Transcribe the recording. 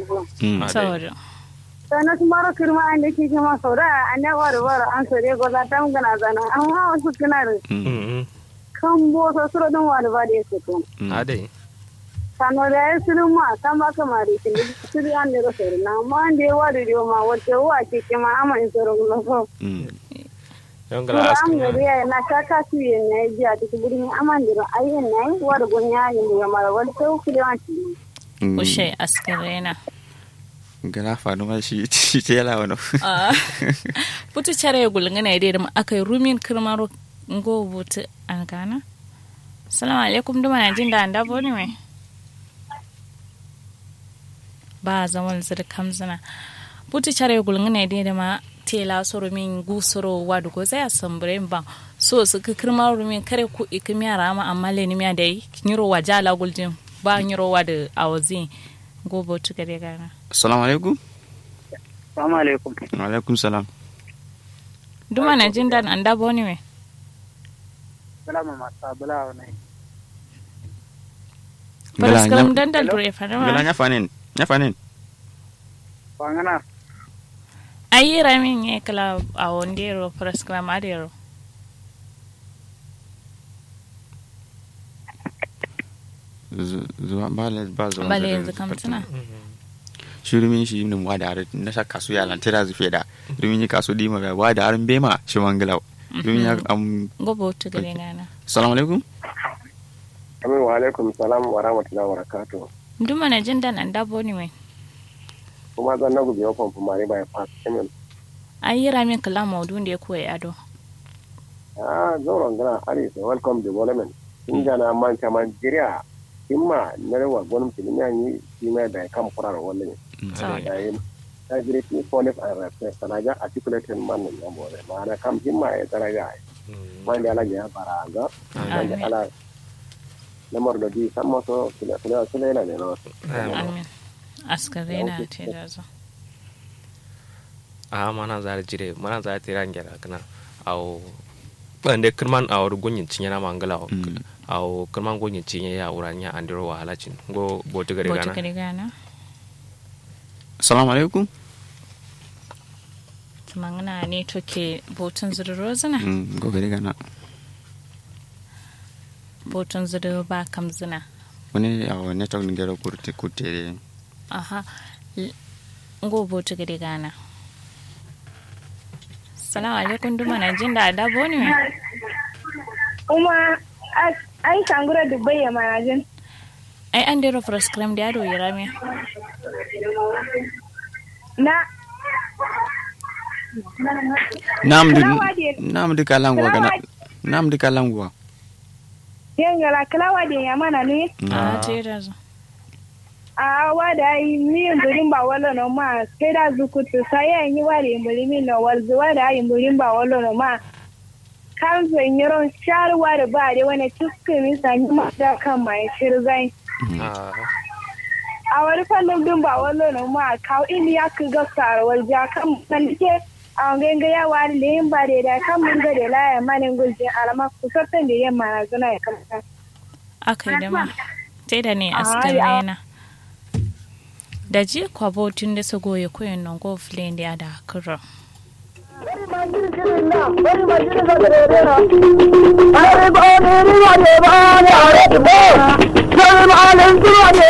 ko Mm. Ade. saboda sana su maro kirma an da ke kima sau da an ne wari wari an so dai goza ta gana zana an hawa su kinar Mm. Mm. kan bo so suro don wari ba da ya su to Mm. Ade. sano da ya suru ma kan ba ka mari kin da suru an da so na ma an da ya wari da ma wace wa ke kima ama in soro gulo so Mm. Yon Suru gala am askin. ga ya na ka ka su yin na ji a cikin gurin aman da ayin na yi wari gunya yin da mara wani sai ku da wani Mm. ushe askarena gala fanu ma shi shi ce yala wani Ah. putu chare gulngana ide da aka rumin kirmaro ngo butu an gana salamu alaikum duma na jin da anda boni mai ba zaman zir kamzina putu chare gulngana ide da ma tela soro min gu soro wadu ko zai asambure ba so su ka kirmaro min kare ku ikimiya rama amma le ni miya dai nyiro wajala guljin ba nyiro wadu awazin go butu gare gana assalamu alaikum Assalamu alaikum. wa alaikum salam duma na jin da anda boni mai Salamu masu bula wani. Paras kalam gala dandal dure fana gala nya fanin nya fanin Wangana. ayi ramin ye kala a wondero paras kalam adero Zu- zuwa ba le ba zuwa bale da- yanzu kam tuna shi rumin shi ne wa da harin na sa kasu ya lantira zufe da rumin yi kasu dima ga wa da harin bema shi mangala rumin ya am gobo to gare nana assalamu alaikum Amin wa alaikum salam wa rahmatullahi wa barakatuh. duma na jin dan anda boni mai Kuma zan na gubi yau famfo mare bai fas. Amin. ayi ramin kala maudun da ya koya ado Ah, zauren gana Aris, welcome development. In jana man man jiriya. Imma na rewa gwanin filin yi shi mai da kan furar wani. sawa Da yi ta jiri fi police and respect. Sanaja articulated man nan yan bore. Ma'ana kam himma ya daraja. Wanda ala ya fara ga. Wanda Amin. ala lamar da bi san maso sula sula sula yana ne na wasu. amin askare na ce da zo a mana za jire mana za ta ran gera kana au bande kirman a wuri gunyin cinye na mangala Mm. au kirman gunyin cinye ya uranya andiro wa halacin go botu gare boto gana gare gana assalamu alaikum tumangana ne to ke botun zuru zina Mm, go gari gana botun zuru ba kam zina wani a wani network ni gero kurte kurte aha L- go boto gare gana salamu alaikum duma na jin da anda boni mai kuma ai sangura dubai ya manajin ai an dero paras kalam da ado ya rame na nam di Kalawa de- nam di kalangwa gana Kalawa- nam di kalangwa yengala kalawa de ya mana ne a ce da zo a wada yi mi mburin ba wala no ma sai da zukutu sai ya yi wari mburi mi no walzu wada yi mburin ba wala no ma kan zo nyiro shar wari ba de wani tukku mi sanyi ma da kan mai shirzai Ah, a wani fannin bin ba wala no ma kawo ili ya ku ga sarwar ja kan san ke a ganga ya wari le yin ba de da kan mun ga de la ya manin gulje alama kusurtan da yamma na zuna ya kamata aka yi dama sai da ne Ah, askar ya. rena da ji kwabo tun da su goye koyin nan go filin da ya da kuro Bari ba ne ni ba ne ba ne a rai ba. Bari ma